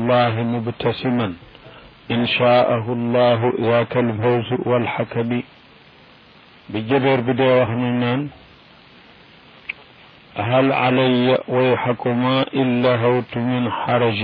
الله مبتسما إن شاءه الله ذاك الفوز والحكم بجبر بدي وحنان هل علي ويحكما إلا هوت من حرج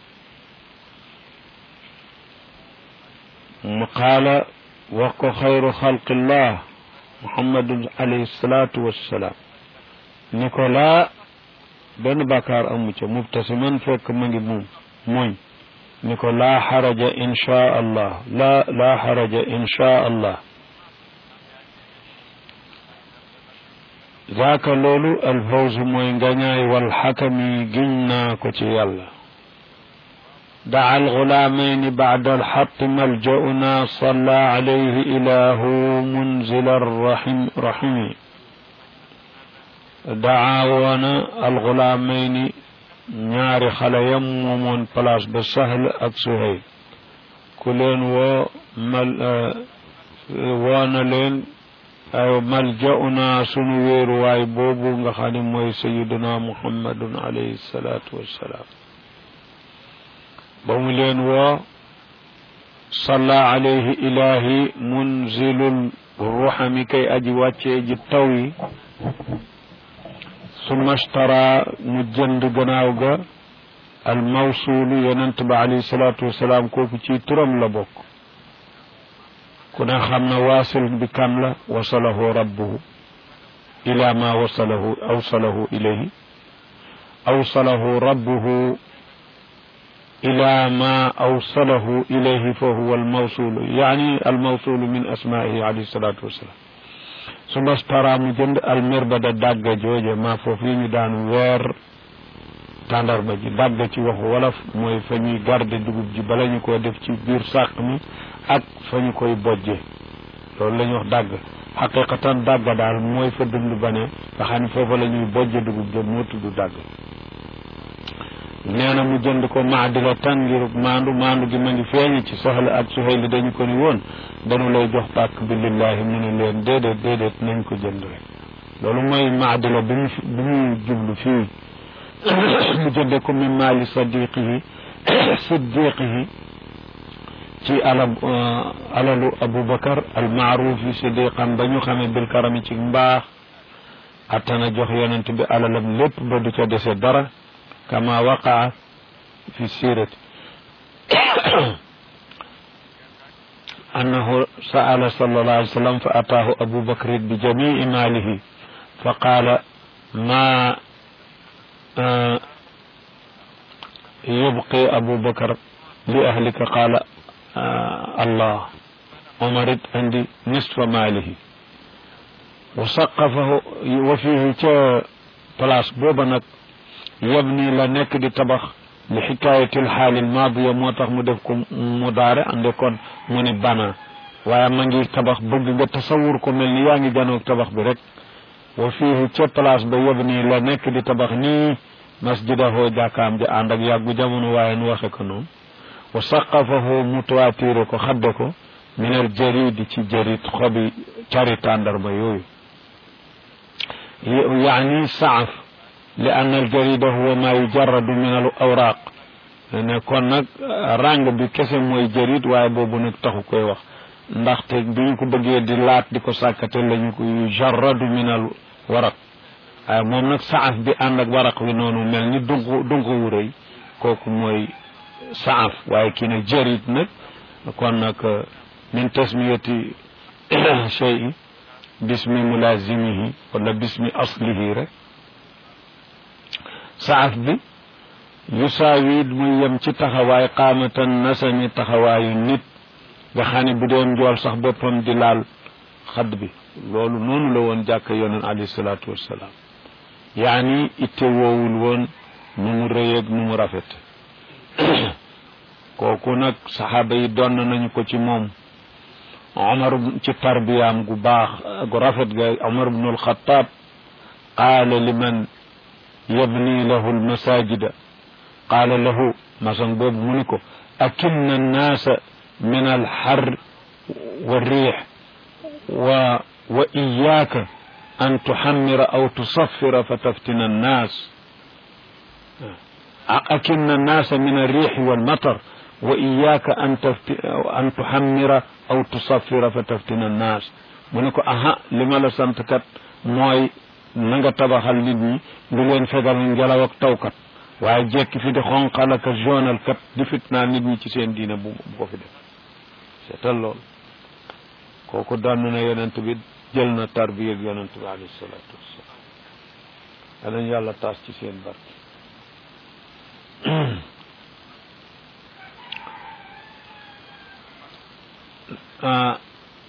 قال وق خير خلق الله محمد عليه الصلاة والسلام نيكولا بن بكار أمك مبتسما فك مني موم موي نيكو لا حرج إن شاء الله لا لا حرج إن شاء الله ذاك لولو الفوز موي غناي والحكم جنا كوتي يالله دعا الغلامين بعد الحق ملجأنا صلى عليه إله منزل الرحم رحم دعا وانا الغلامين ñaari xale yam moomoon place ba sahl ak suhayl ku leen woo mal woona leen ay maljauna sunu wéeruwaay boobu nga xam ne mooy sayiduna muhammadun alayhi salaatu wassalaam ba mu leen woo salla alayhi ilahi munzilul ruxami kay aji wàccee ji taw yi summa ashtara mu jënd gannaaw ga al mawsuulu yonent ba alayhi salaatu wasalaam kooku ci turam la bokk ku ne xam na waasil bi kam la wasalahu rabbuhu ila ma wasalahu awsalahu ilayhi awsalahu rabbuhu إلى ما أوصله إليه فهو الموصول يعني الموصول من أسمائه عليه الصلاة والسلام ثم اشترى مجند المربد داغ جوجه ما فوفي دان وير tàndarma ji dàgg ci waxu wolof mooy fa ñuy garde dugub ji bala ñu ko def ci biir sàq mi ak fa ñu koy bojje loolu la ñuy wax dàgg xaqiqatan dàgg daal mooy fa dund ba ne nga xam ne foofa la ñuy bojje dugub ja moo tudd dàgg nee na mu jënd ko maadila tan ngir maandu maandu gi ma ngi feeñ ci soxla ak suhayli dañu ko ni woon dañu lay jox pàkk bi lillahi mu ne leen déedéet déedéet nañ ko jënd rek loolu mooy maadila bi mu bi mu jublu fii mu jënde ko min maali sadiqihi siddiqihi ci alab alalu aboubacar al maarufi siddiqan ba ñu xamee bil karami ci mbaax attana jox yonent bi alalam lépp ba du ca dese dara كما وقع في السيرة أنه سأل صلى الله عليه وسلم فأتاه أبو بكر بجميع ماله فقال ما آه يبقي أبو بكر لأهلك قال آه الله ومرد عندي نصف ماله وسقفه وفيه بلاس بوبنك yabni la nekk di tabax li xikaayatil xaalil maadiya moo tax mu def ko mu daare ande kon mu ni bana waaye ma ngi tabax bëgg nga tasawur ko mel ni yaa ngi janoog tabax bi rek wa fiihi ca place ba yabni la nekk di tabax nii masjidahu jàkkaam ja ànd ak yàggu jamono waaye nu waxe ko noonu wa saqafahu mu toitire ko xadde ko min al jaridi ci jarid xobi cari tàndarma yooyu yaani saaf li ann aljarida huwa ma yujarradu min al awraq ne kon nag ràng bi kese mooy jarid waaye boobu nag taxu koy wax ndaxte bi ñu ko bëggee di laat di ko sàkkate la ñu ko yujarradu min al waraq waaye moom nag saaf bi ànd ak waraq wi noonu mel ni dunq dunq wu rëy kooku mooy saaf waaye kii nag jarid nag kon nag min tasmiyati shay bismi mulazimihi wala bismi aslihi rek saaf bi yusaawid muy yem ci taxawaay qaamatan nasami taxawaayu nit nga xam ne bu doon njool sax boppam di laal xadd bi loolu noonu la woon jàkk yonent alayhi salaatu wassalaam yaani itte woowul woon nu mu rëyeeg nu mu rafet kooku nag saxaaba yi donn nañu ko ci moom omar ci tarbiyaam gu baax gu rafet ga omar bnu alxataab qaala liman yabni lahu almasajida qaala lahu maçon boobu mu ni ko akinna annaasa min alxar والريح و وإياك أن تحمر أو تصفر فتفتن الناس akinna annaasa min arriixi walmatar wa iyaaka an tafti an tuhammira aw tusaffira fa taftina annaas mu ne ko aha li ma la sant kat mooy na nga tabaxal nit ñi lu leen fegal ngelaw ak tawkat waaye jekki fi di xonqal ak jonal kat di fitnaal nit ñi ci seen diine bu bu ko fi def seetal loolu kooku doon na yonent bi jël na tarbiya ak yonent bi alayhi salaatu wassalaam danañ yàlla taas ci seen barke ah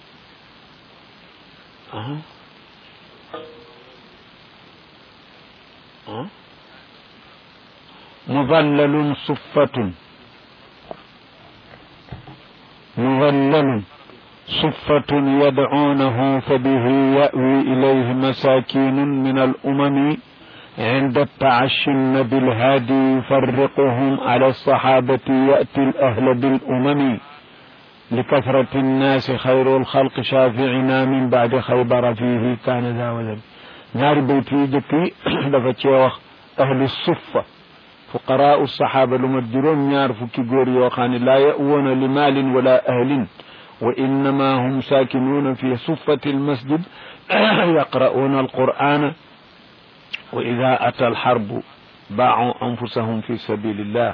ah مظلل صفة مظلل صفة يدعونه فبه يأوي إليه مساكين من الأمم عند التعشن بالهادي يفرقهم على الصحابة يأتي الأهل بالأمم لكثرة الناس خير الخلق شافعنا من بعد خيبر فيه كان ذا وذا ñaari bayt yi jëkk yi dafa cee wax ahlu suffa fuqaraau saxaaba lu mat juróom ñaar fukki góor yoo xam ne laa ya'woona li maalin wala ahlin wa innama hum saakinuuna fi suffati almasjid yaqra'uuna alqur'ana wa ida ata alxarbu baau anfusahum fi sabilillah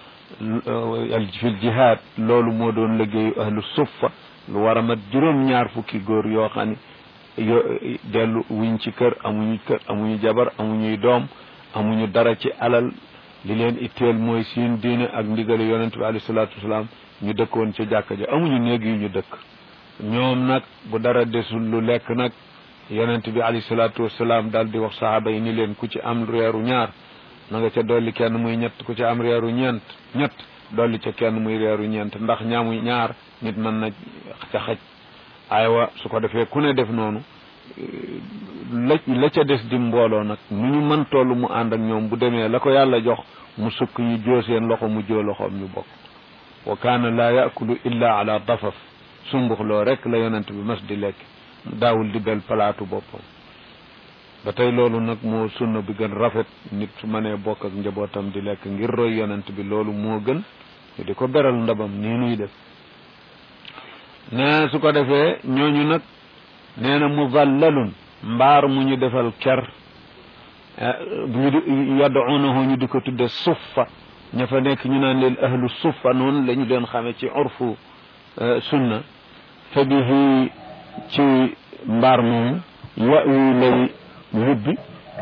fi ljihad loolu moo doon liggéeyu ahlu suffa lu war a mat juróom ñaar fukki góor yoo xam ne yo dellu wuñ ci kër amuñu kër amuñu jabar amuñuy doom amuñu dara ci alal li leen itteel mooy seen diine ak ndigali yonente bi alayhi salaatu wasalaam ñu dëkkoon ca jàkka ja amuñu néeg yu ñu dëkk ñoom nag bu dara desul lu lekk nag yonente bi alayhi salaatu wasalaam daal di wax sahaaba yi ni leen ku ci am reeru ñaar na nga ca dolli kenn muy ñett ku ci am reeru ñeent ñett dolli ca kenn muy reeru ñeent ndax ñaamu ñaar nit mën na ca xaj aywa su ko defee ku ne def noonu la la ca des di mbooloo nag nu ñu mën toll mu ànd ak ñoom bu demee la ko yàlla jox mu sukk ñu joo seen loxo mu joo loxoom ñu bokk wa kaana laa yakulu illa ala dafaf sumbux loo rek la yonent bi mas di lekk daawul di bel palaatu boppam ba tey loolu nag moo sunna bi gën rafet nit su mënee bokk ak njabootam di lekk ngir roy yonent bi loolu moo gën ñu di ko beral ndabam nii nuy def nee su ko defee ñooñu nag nee na muzallalun mbaar mu ñu defal ker ñu di yad'unahu ñu di ko tudde suffa ña fa nekk ñu naan leen ahlu suffa noonu la ñu doon xamee ci urfu sunna fa bihi ci mbaar moomu yawi lay yubbi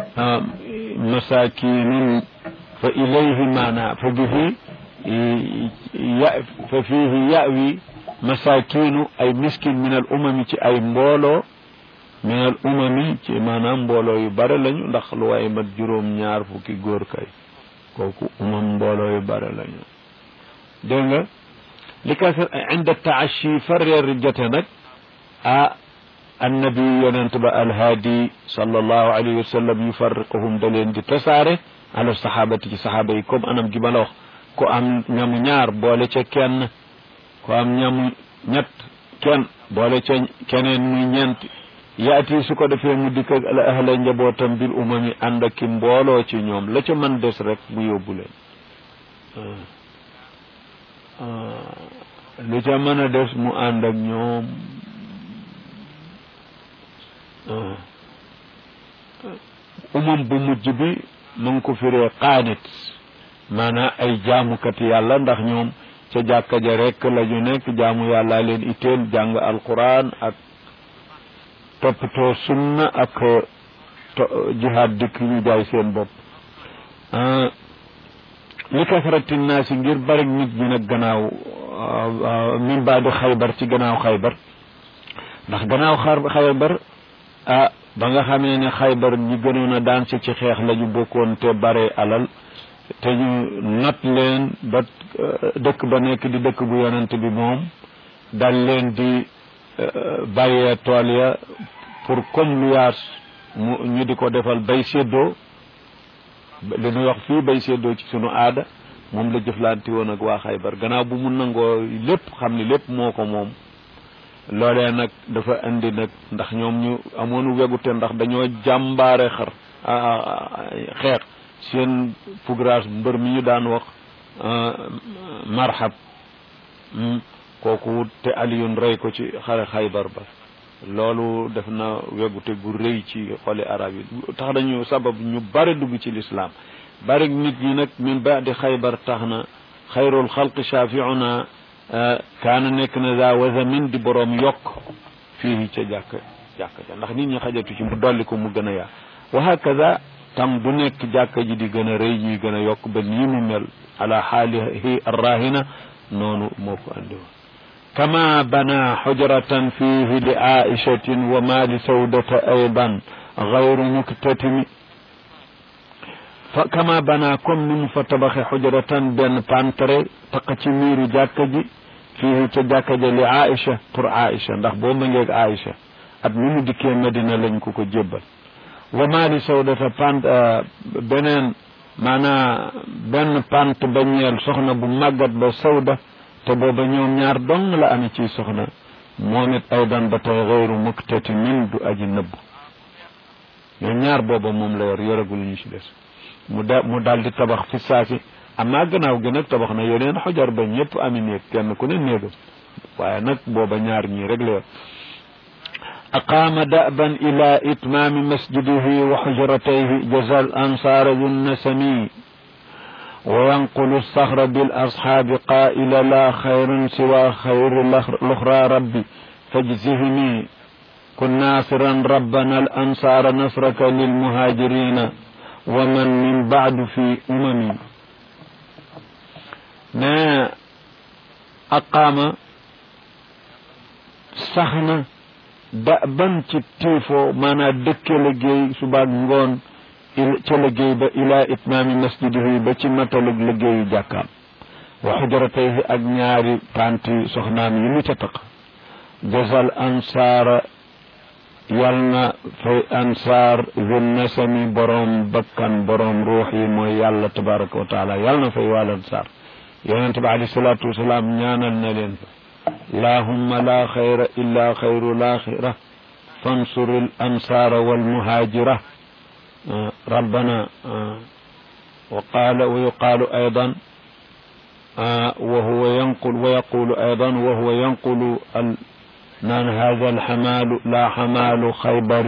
masakinun fa ilayhi maana fa bihi ya fa fihi yawi masakinu ay miskin min al umami ci ay mbooloo min al umami ci maanaam mbooloo yu bare lañu ndax lu waaye mat juróom ñaar fukki góor kay kooku umam mbooloo yu bare lañu dégg nga li ka inda taashi fa reer jote nag ah annabi yonent ba alhaadi sallallahu alayhi wa sallam yufarriquhum da leen di tasaare ala sahabati ci sahaaba yi comme anam gi ma la wax ku am ñamu ñaar boole ca kenn ku am ñamu ñett kenn boole ca keneen muy ñeent yaati su ko defee mu dikk ak ala ahla njabootam bil umami ànd ak ki mbooloo ci ñoom la ca mën des rek mu yóbbu leen lu ca mën a des mu ànd ak ñoom umam bu mujj bi mu ngi ko firee qaanit maanaam ay jaamukat yàlla ndax ñoom ca jàkka ja rek la ñu nekk jaamu yàlla leen itteel jàng alquran ak toppatoo sunna ak jihaad dikk ñu jaay seen bopp li kasrati naasi ngir bari nit ñi nag gannaaw min baadi xaybar ci gannaaw xaybar ndax gannaaw xaybar ah ba nga xamee ne xaybar ñi gënoon a daan si ci xeex la ñu bokkoon te bare alal te ñu not leen ba dëkk ba nekk di dëkk bu yonent bi moom dal leen di bàyyee tool ya pour comme lu yaas mu ñu di ko defal bay séddoo li ñuy wax fii bay séddoo ci sunu aada moom la jëflanti woon ak waa xaybar gannaaw bu mu nangoo lépp xam ni lépp moo ko moom loolee nag dafa indi nag ndax ñoom ñu amoonu wegute ndax dañoo jàmbaare xar xeex seen fugraas mbër mi ñu daan wax marhab kooku te aliyun rey ko ci xare xaybar ba loolu def na wegute gu rëy ci xoli arab yi tax nañu sabab ñu bari dugg ci lislaam bari nit ñi nag min baadi xaybar tax na xayrul xalq shafiuna kaana nekk na za wazamin di boroom yokk fii ca jàkk jàkk ja ndax nit ñi xajatu ci mu dolli ko mu gën a yaa wa hakaza tam bu nekk jàkka ji di gën a rëy ñuy gën a yokk ba nii mu mel ala xaalihi arrahina noonu moo ko andi woon kama bana xujratan fihi li aishatin wa ma li sawdata aydan gayru muktatimi fa kama bana comme ni mu fa tabaxe xujratan benn pantre taq ci miiru jàkka ji fihi ca jàkka ja li aisha pour aisha ndax boo ma ngeeg aisha at mi mu dikkee Medina lañ ko ko jébbal wa maali sawdata pant beneen maanaa benn pant ba ñeel soxna bu màggat ba sawda te booba ñoom ñaar dong la amee ci soxna moom it aydan ba tey xeyru muktati min du aji nëbb ñoom ñaar booba moom la yor yoragul ñu ci des mu da mu daal di tabax fi saasi amaa gannaaw gi nag tabax na yeneen xojar ba ñëpp ami néeg kenn ku ne néegam waaye nag booba ñaar ñii rek la yor أقام دأبا إلى إتمام مسجده وحجرتيه جزى الأنصار ذو النسمي وينقل الصخر بالأصحاب قائل لا خير سوى خير الأخرى ربي فاجزهني كن ناصرا ربنا الأنصار نصرك للمهاجرين ومن من بعد في أمم ما أقام سخنا da ban ci tiifoo maanaa dëkke liggéey subaak ngoon ca liggéey ba ila itmaami masjidihi ba ci matalug liggéeyu jàkkaam wa xujratayhi ak ñaari panti soxnaam yi mu ca taq jazal ansaara yal na fay ansaar zun nasami boroom bakkan boroom ruux yi mooy yàlla tabaraka wa taala yal na fay wal ansaar yonente bi alayhi salaatu wasalaam ñaanal na leen fa اللهم لا خير إلا خير الآخرة فانصر الأنصار والمهاجرة ربنا وقال ويقال أيضا وهو ينقل ويقول أيضا وهو ينقل من هذا الحمال لا حمال خيبر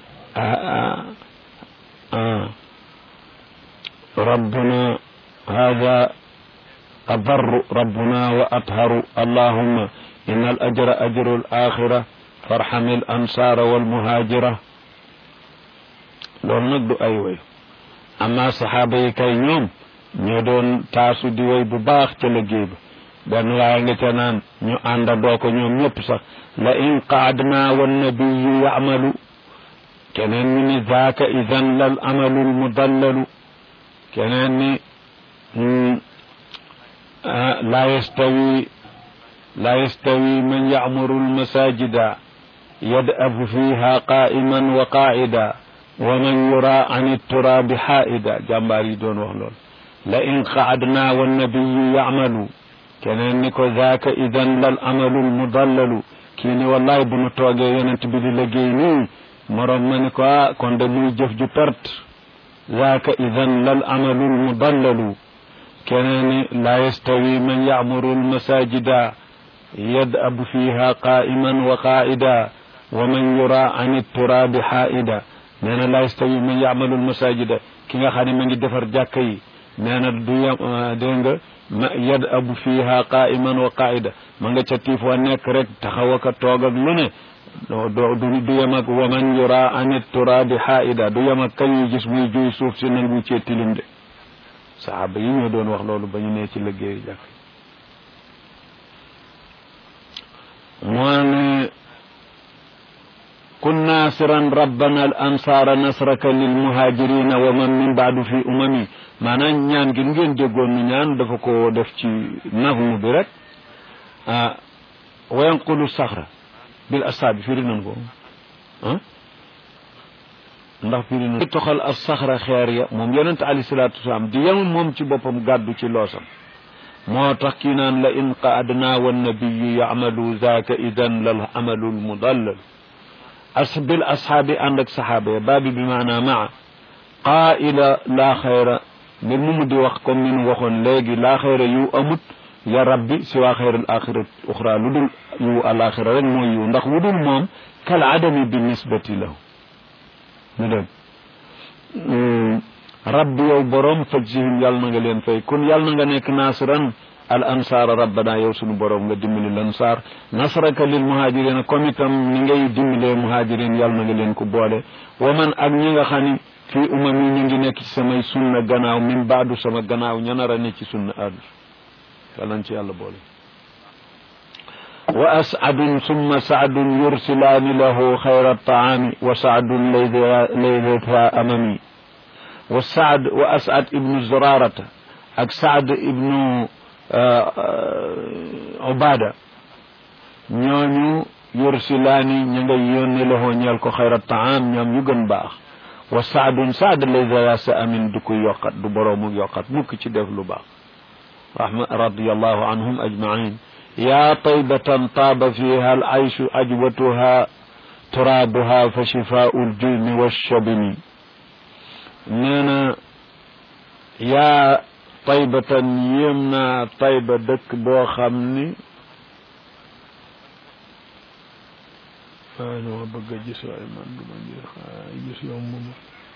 ربنا هذا أبر ربنا وأطهر اللهم إن الأجر أجر الآخرة فارحم الأنصار والمهاجرة loolu nag du ay woy amma saxaaba yi kay ñoom ñoo doon taasu di woy bu baax ca liggéey ba benn waaye nga ca naan ñu àndandoo ko ñoom ñëpp sax la in qaadna wannabiyu yamalu keneen ñu ni zaaka idan lal amalu lmudallalu keneen ni لا يستوي لا يستوي من يعمر المساجد يدأب فيها قائما وقاعدا ومن يرى عن التراب حائدا جنباري دون وحلول لئن قعدنا والنبي يعمل كان نكو ذاك إذا للأمل المضلل كيني والله بنو توغي يننت بدي لجيني مرم منكو كون دمي جف جو ترت ذاك إذا للأمل المضلل keneen la yastawi man yacmuru almasajida yad'abu fiha qa'iman wa qa'ida wa man yura an itturabi xaa'ida nee na la yastawi man yacmalu almasajida ki nga xam ne ma ngi defar jàkka yi nee na du yam dégg nga ma yad'abu fiha qa'iman wa qa'ida ma nga ca tiif wa nekk rek taxaw ak toog ak lu ne du du yem ak wa man yura an itturabi xaa'ida du yem ak kañ ñu gis muy juy suuf si nangu cee tilim de saxaaba yi ñoo doon wax loolu ba ñu nee ci liggéeyu jàkk moo ne kun naasiran rabbana al ansaara nasraka lil muhajirina wa man min baadu fi umami maanaam ñaan gi ngeen déggoon nu ñaan dafa ko def ci nafmu bi rek ah wa yanqulu saxra bil asaabi firi nan ko ah ndax firi na toxal as saxra xeer ya moom yonente alayhi salaatu wasalaam di yem moom ci boppam gàddu ci loosam moo tax kii naan la in qaadna wa nabiyu yamalu zaaka idan lal amalu lmudallal as bil ashaabi ànd ak saxaaba ya baabi bi maanaa maa qaa'ila laa xayra mbir mu mu di wax comme ni nu waxoon léegi laa xayra yu amut ya rabbi si waa xayral axira uxra lu dul yu alaxira rek mooy yu ndax wu dul moom kal adami bi nisbati lahu ñu dem rabbi yow borom fajzihim yàlla na nga leen fay kon yàlla na nga nekk naasiran al ansaara rabbana yow sunu borom nga dimbali lansaar nasraka lil muhajirina comme itam ni ngay dimbalee muhajirin yàlla na nga leen ko boole wa man ak ñi nga xam ni fii umam yi ñu ngi nekk ci samay sunna gannaaw min baadu sama gannaaw ña nar a ne ci sunna addu yàlla nañ ci yàlla boole wa as'adun summa sa'dun yursilaani lahu xayra taami wa sa'dun laylata amami wa saad wa as'ad ibnu zurarata ak saad ibnu ubada ñooñu yursilaani ña ngay yónni lahu ñeel ko xayra taam ñoom ñu gën baax wa saadun saad laysa sa amin du ko yokkat du boroomu yokkat mukk ci def lu baax rahma radiyallahu anhum ajmain yaa taybatan taaba fiha al ayshu ajwatuha turaabuha fa shifaau ljulmi walshabimi nee na yaa taybatan yéem naa tayba dëkk boo xam ni waaye dama bëgg a gis waaye man duma gis waaye gis yomb ma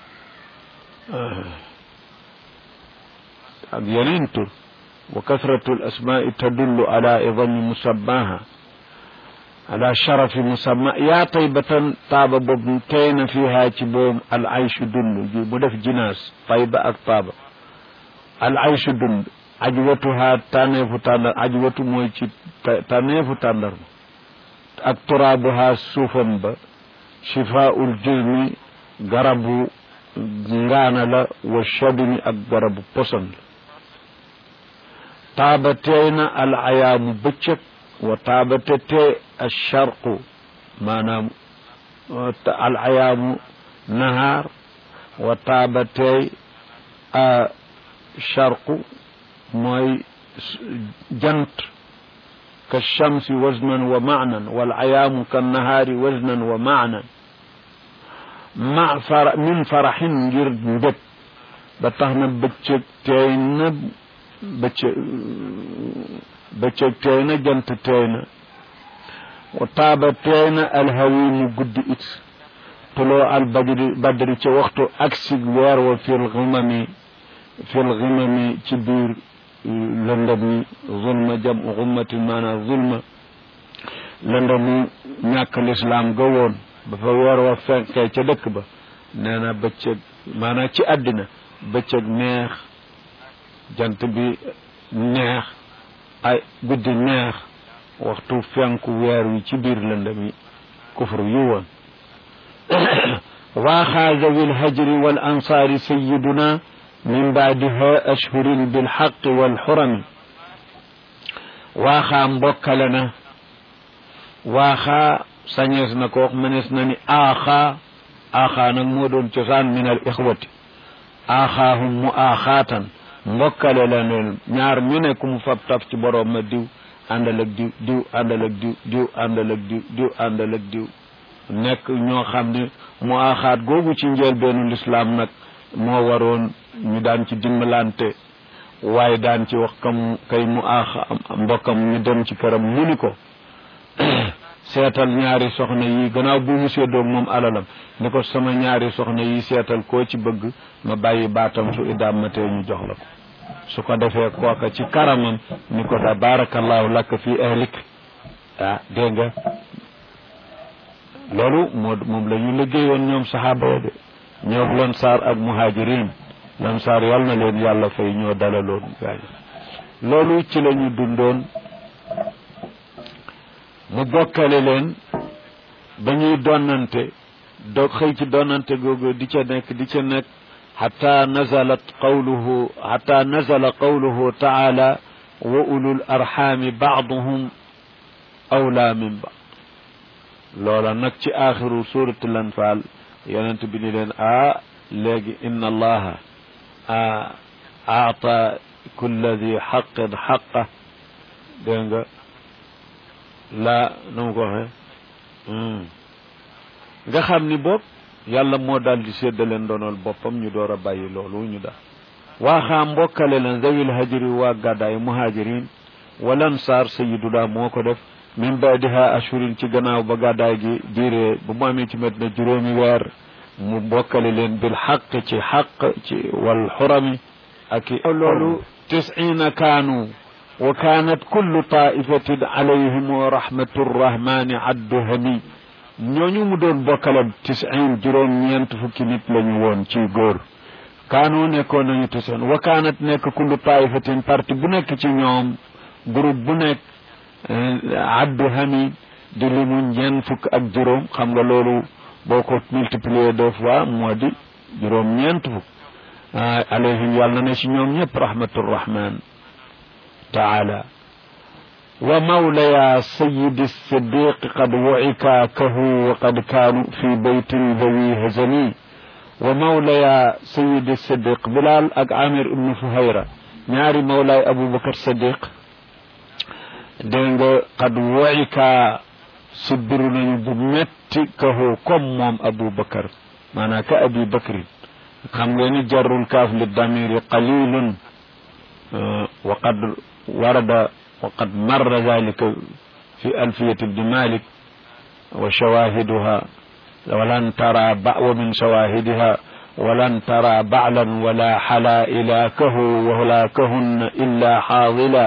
ak yeneen tur wa kasratu al asmaai tadullu ala idami musammaha ala sharafi musamma yaa taybatan taaba boobu tey na fiha ci boobu al ayshu dund ji mu def jinaas tayba ak taaba al ayshu dund ajwatuha tànneefu tàndar ajwatu mooy ci tànneefu tàndar ak turaabuha suufam ba shifaul jismi garabu ngaana la wa shabini ak garabu poson la taaba teey na al ayaamu bëccëg wa taaba te tee alcharqu maanaam al ayaamu nahaar wa taaba teey charqu mooy jant ka chamsi waznan wa maanan wal ayaamu ka nahaari waznan wa maanan ma fara min faraxin ngir mbég ba tax na bëccëg teey na bëccëg bëccëg teey na jant teey na wa taaba teey na alhawi mu guddi it tuloo al badri badri ca waxtu aksi weer wa fil ximami fil ximami ci biir lëndëm yi zulma jam xummatin maanaam zulma lëndëmu ñàkk lislaam ga woon ba fa weer wa fenkee ca dëkk ba nee na bëccëg maanaam ci àddina bëccëg neex jant bi neex ay guddi neex waxtu fenku weer wi ci biir lëndëm yi kufru yu woon waaxaa zawi lhajri wal ansaari sayiduna min baadiha ashhurin bilxaqi walxurami waaxaa mbokkale na waaxaa sañees na ko wax mënees na ni aaxaa aaxaa nag moo doon cosaan min al ixwati aaxaahum mu aaxaatan mbokkale la leen ñaar ñu ne ku mu fab taf ci boroom ma diw àndal ak diw diw àndal ak diw diw àndal ak diw diw àndal ak diw nekk ñoo xam ne mu aaxaat googu ci njëlbeenu lislaam nag moo waroon ñu daan ci dimbalante waaye daan ci wax kam kay mu aaxa mbokkam ñu dem ci këram mu ni ko seetal ñaari soxna yi gannaaw bu mu séddoog moom alalam ni ko sama ñaari soxna yi seetal koo ci bëgg ma bàyyi baatam su idaam ma tee ñu jox la ko su ko defee kooka ci karamam ni ko da barakallahu lakk fi ahlik ah dégg nga loolu moo moom la ñu liggéeyoon ñoom saxaaba ya de ñoom lansaar ak muhajirin lansaar yal na leen yàlla fay ñoo dalaloon gaañ loolu ci la ñu dundoon mu bokkale leen ba ñuy donnante doog xëy ci donnante googu di ca nekk di ca nekk xata nazalat qawluhu xata nazala qawluhu taala wa ulul arxaami baaduhum awlaa min baad loola nag ci aaxiru suratul anfal yonent bi ni leen a léegi inna allaha aata kulla di xaqin xaqa dégg nga laa na mu ko waxee nga xam ni boog yàlla moo daal di séddale ndonol boppam ñu door a bàyyi loolu ñu daal waaxaa mbokkale leen zawil hajri waa gàddaay muhajirin walan saar sayiduna moo ko def min baadiha ashurin ci gannaaw ba gàddaay gi diiree ba mu amee ci Madina juróomi weer mu bokkale leen bil xaq ci xaq ci wal xurami ak loolu tisina kaanu wa kaanat kullu taifatin alayhim wa rahmatu rrahmani addu hami ñooñu mu doon bokkale tisin juróom ñeent fukki nit lañu woon ci góor kaanu nekkoon nañu tisin wa kaanat nekk kullu taifatin parti bu nekk ci ñoom groupe bu nekk addu hami di limu ñeent fukk ak juróom xam nga loolu boo ko multiplier deux fois moo di juróom ñeent fukk alayhim yàlla na ne si ñoom ñëpp rahmaturrahman taala wa mawlaya sayidi siddiq qad wucika kahu wa qad kaanu fi baytin dhawi hazani wa mawlaya sayidi siddiq bilal ak amir ibnu fuhayra ñaari mawlaay aboubacar siddiq dégg nga qad wucika sibbiru nañu bu metti kahu comme moom aboubacar maanaam ka abi bakrin xam nga ni jarrul kaaf li damiri qalilun wa qad warada wa qad marra dalika fi alfiyati ibni malik wa shawahiduha walan tara ba wa min shawahidiha walan tara ba'lan wala halaila kahu wa hulakahunna illa haadila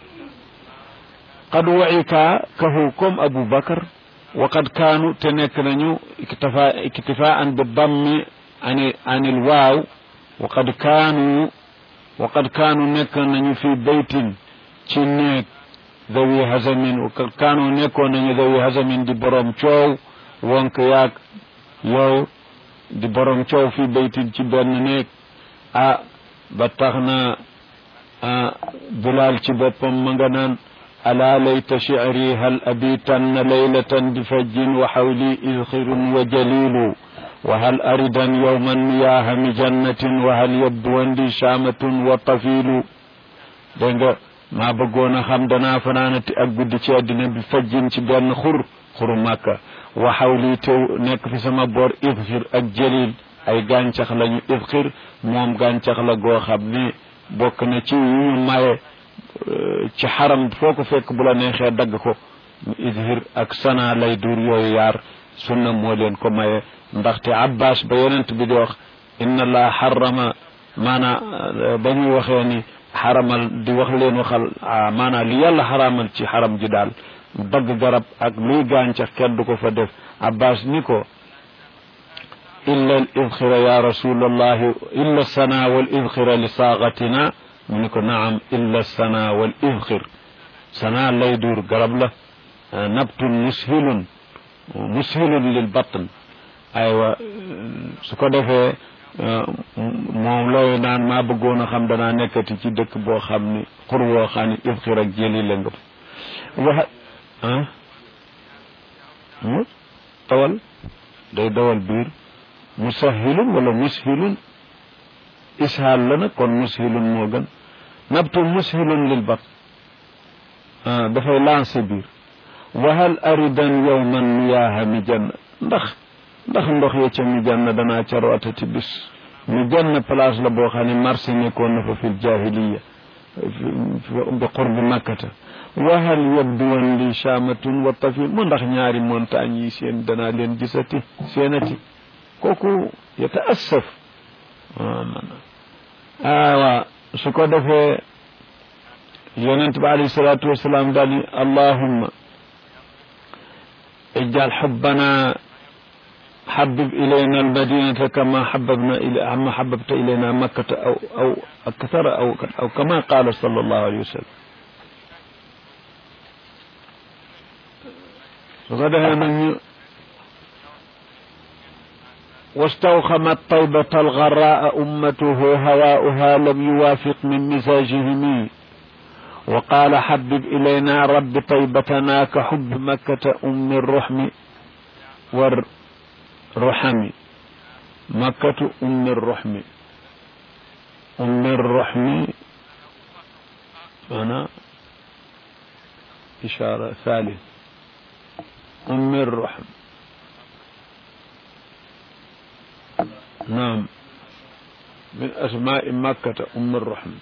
qad wa'ika kahu comme Abu Bakar wa qad kaanu te nekk nañu iktifa iktifaan bi dammi ani anil waaw wa qad kaanu wa qad kaanu nekk nañu fi baytin ci néeg dawi hazamin wa qad kaanu nekkoon nañu dawi hazamin di borom coow wonk yaag yow di borom coow fi baytin ci benn néeg ah ba tax na Bilaal ci boppam ma nga naan ألا ليت شعري هل أبيتن ليلة بفج وحولي إذخر وجليل وهل أردا يوما مياه مجنة وهل يبدو لي شامة وطفيل دنگا ما بغونا خم دنا فنانتي ak guddi ci àddina bi fajjin ci benn xur xuru màkka wa xawli tew nekk fi sama boor ifxir ak jëlil ay gàncax lañu ifxir moom gàncax la goo xam ne bokk na ci yu ñu maye ci xaram foo ko fekk bu la neexee dagg ko izhir ak sana lay dur yooyu yaar sunna moo leen ko maye ndaxte abbas ba yonent bi di wax inna allah xarama maana ba ñuy waxee ni xaramal di wax leen waxal maana li yàlla xaramal ci xaram ji daal dagg garab ak luy gàncax kenn du ko fa def abbas ni ko illa al idxira ya rasulallahi illa sana wal idxira li saagatina mu ni ko naam illa sana wal idxir sana lay duur garab la nabtun mushilun mushilun lil batn aywa su ko defee moom looyu naan maa bëggoon a xam danaa nekkati ci dëkk boo xam ni xur woo xam ni idxir ak jëli la nga wax ah tawal day dawal biir musahilun wala mushilun ishaal la nag kon mushilun moo gën nabtu mushilun lil bat dafay lancé biir wahal aridan yowman miyaaha mi janna ndax ndax ndox ya ca mi janna danaa ca rootati bis mi janna place la boo xam ne marché nekkoon na fa fil jahiliya bi qurbi makkata wahal yabduwan li shamatun wa tafil mu ndax ñaari montagne yi seen danaa leen gisati seenati kooku yataassaf aawa su ko defee yonent bi alayhi salaatu wasalaam daal ni allahumma ijal xubbana حبب إلينا المدينة كما حببنا إلى كما حببت إلينا مكة أو أو أكثر أو أو كما قال صلى الله عليه وسلم. غدا من واستوخمت طيبة الغراء أمته هواؤها لم يوافق من مزاجهم وقال حبب إلينا رب طيبتنا كحب مكة أم الرحم والرحم مكة أم الرحم أم الرحم أنا إشارة ثالث أم الرحم naam min asmaai makkata ummi rahmi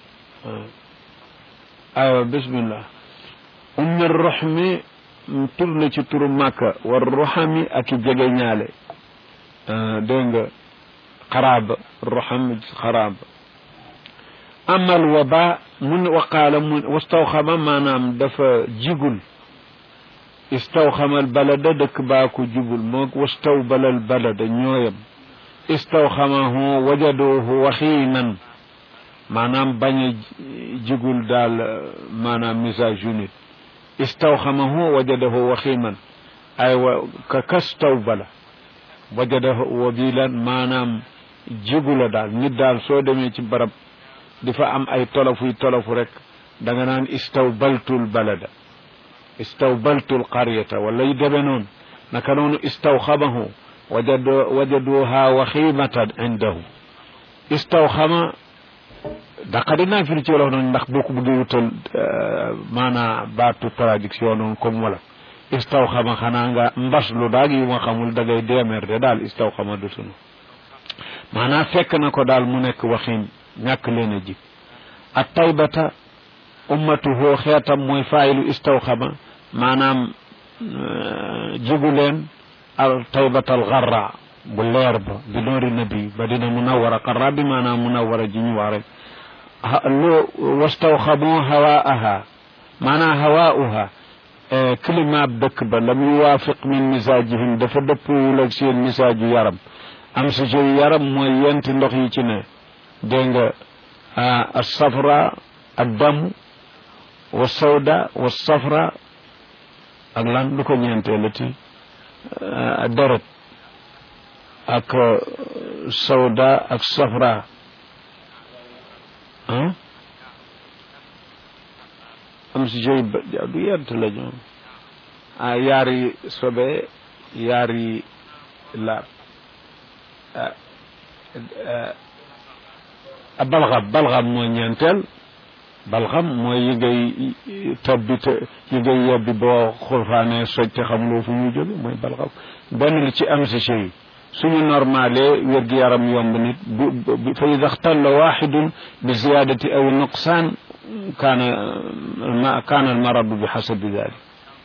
aywa bismillah ummi rahmi tur la ci turu màkka war roxami ak i jege ñaale dégg nga xaraaba roxam xaraaba amal waba mun waqaala mun wastawxama maanaam dafa jigul istawxamal balada dëkk baa ko jubul moo wastaw balal balada ñooyam istawxamahu wajaduhu waxiinan maanaam bañ a jigul daal maanaam message unit istawxamahu wajadahu waxiiman ay wa ka kastaw bala wajadahu wabilan maanaam jigula daal nit daal soo demee ci barab di fa am ay tolofuy tolofu rek da nga naan istawbaltul balada istawbaltul qaryata wala yu deme noonu naka noonu istawxamahu wajad wajaduha waximatan indahu istawxama daqa dinaa firi ci wolof noonu ndax boo ko bëggee wutal maanaa baatu traduction noonu comme wala istawxama xanaa nga mbas lu daag yu ma xamul da ngay deemer de daal istawxama du sunu maanaa fekk na ko daal mu nekk waxin ñàkk leen a jib at taybata ummatuhu xeetam mooy faayilu istawxama maanaam jigu leen al taybatal garra bu leer ba bi noori nabi ba dina munawara garra bi maanaam munawara ji ñu wax rek loo wastawxamu hawaaha maanaam hawaauha climat dëkk ba lam yuwaafiq min misaajihim dafa dëppwul ak seen misaaju yaram am si jëy yaram mooy yenti ndox yi ci ne dégg nga alsafra ak damu wa sawda wa safra ak lan lu ko ñeenteelati deret ak sawda ak safra am si jëy du yent la ñoom ah yaari sobe yaari laab balxam balxam mooy ñeenteel balxam mooy yi ngay tabbi te yi ngay yebbi boo xulfaane soj te xamuloo fu muy jóge mooy balxam benn li ci am si yi suñu normalé wér-gi-yaram yomb nit bu fa ida xtalla waxidun bi ziyadati aw nuqsaan kaana kaana almaradu bi xasabi dalik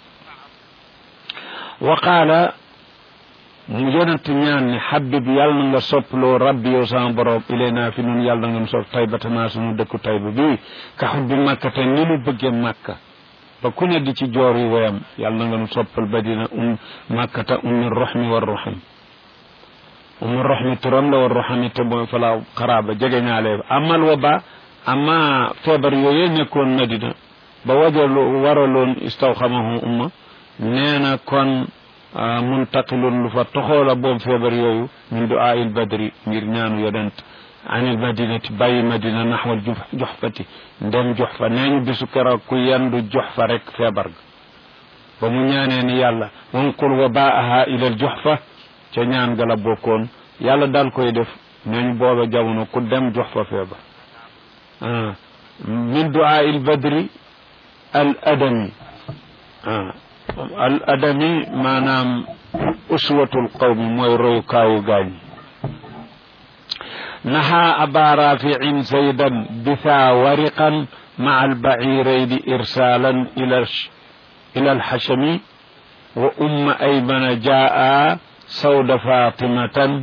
wa qaala mu yonent ñaan ne xabib yàlla na nga sopploo rabbi yow sama borom ilayna fi nun yàlla na nga sopp taybatanaa sunu dëkku tayba bi ka xubbi makka te ni mu bëggee makka ba ku ne di ci joor yi woyam yàlla na nga nu soppal ba dina um makkata ummi roxmi war roxam ummi roxmi turam la war roxami te mooy falaa xaraaba jege ñaale amal wa ba ama feebar yooyee nekkoon madina ba wajaloo waraloon istawxamahu umma nee na kon muntaqilun lu fa toxoola boobu feebar yooyu min duaa il badri ngir ñaanu yonent anil madinati bàyyi madina naxwal joxfati ndem jox fa nee ñu bisu keroog ku yendu jox fa rek feebar ga ba mu ñaanee ni yàlla wanqul wa baaha ilal jox fa ca ñaan ga la bokkoon yàlla daal koy def nee ñu booba jamono ku dem jox fa feebar min duaa il badri al adami al adami maanaam uswatul qawmi mooy royukaayu gaañ naxa aba rafiin zaydan bitha wariqan maa albaciirayni irsaalan ila ila alxashami wa umma aymana jaa sawda fatimatan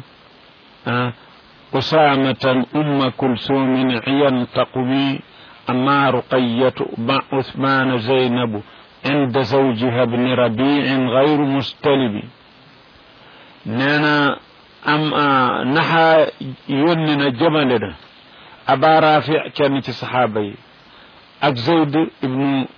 usaamatan umma kulsumin ciyan taqumi amma ruqayatu ma uthmana zaynabu عند زوجها ابن ربيع غير مستلب نانا أم نحا يوننا جملنا أبا رافع كان في صحابي أك زيد ابن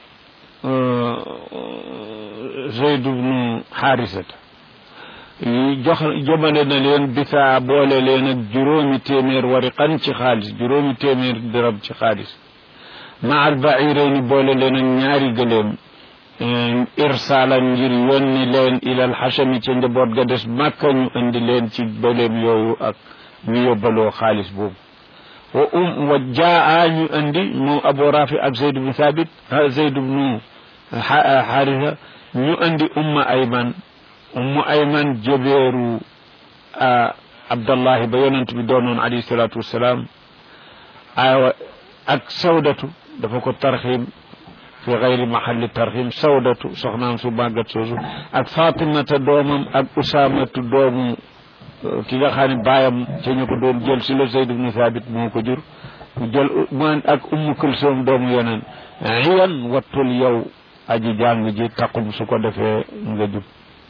زيد بن حارثة jox jëmale na leen bisaa boole leen ak juróomi téeméer wariqan ci xaalis juróomi téeméer dërëm ci xaalis ma al bairayni boole leen ak ñaari gëléem irsaalan ngir yónni leen ilal xasami ca njaboot ga des màkka ñu indi leen ci bëleem yooyu ak ñu yóbbaloo xaalis boobu wa um wa jaa ñu indi moom abu rafi ak zayd bnu thabit zayd bnu xaarisa ñu indi umma ayman umma ayman jëbeeru abdallahi ba yonent bi doonoon alayhi salaatu wassalaam aywa ak sawdatu dafa ko tarxiim fi gayri mahalli tarxiim sawdatu soxnaam su màggat soosu ak fatimata doomam ak usaamatu doomu ki nga xam ne baayam ca ñu ko doon jël si la Zayd ibnu Thabit moo ko jur mu jël man ak ummu kulsoom doomu yeneen iyan wattul yow aji jàng ji taqum su ko defee nga jub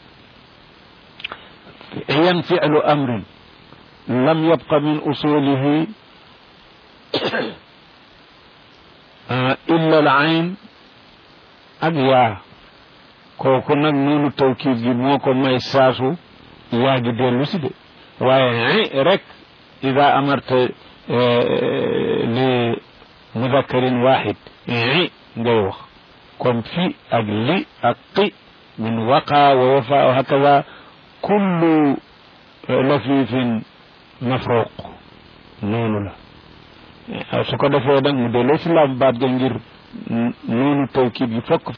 iyan fi'lu amrin lam yabqa min usulihi illa al ayn ak yaa kooku nag noonu tawkiid gi moo ko may saasu yaa gi dellu si de waaye rek ida amarta li mudakkarin waxid ngay wax kon fi ak li ak qi min waqa wa wafa wa hakaza kullu lafifin mafruq noonu la su ko defee nag mu delloo si laam baat ga ngir noonu tawkiid gi fokk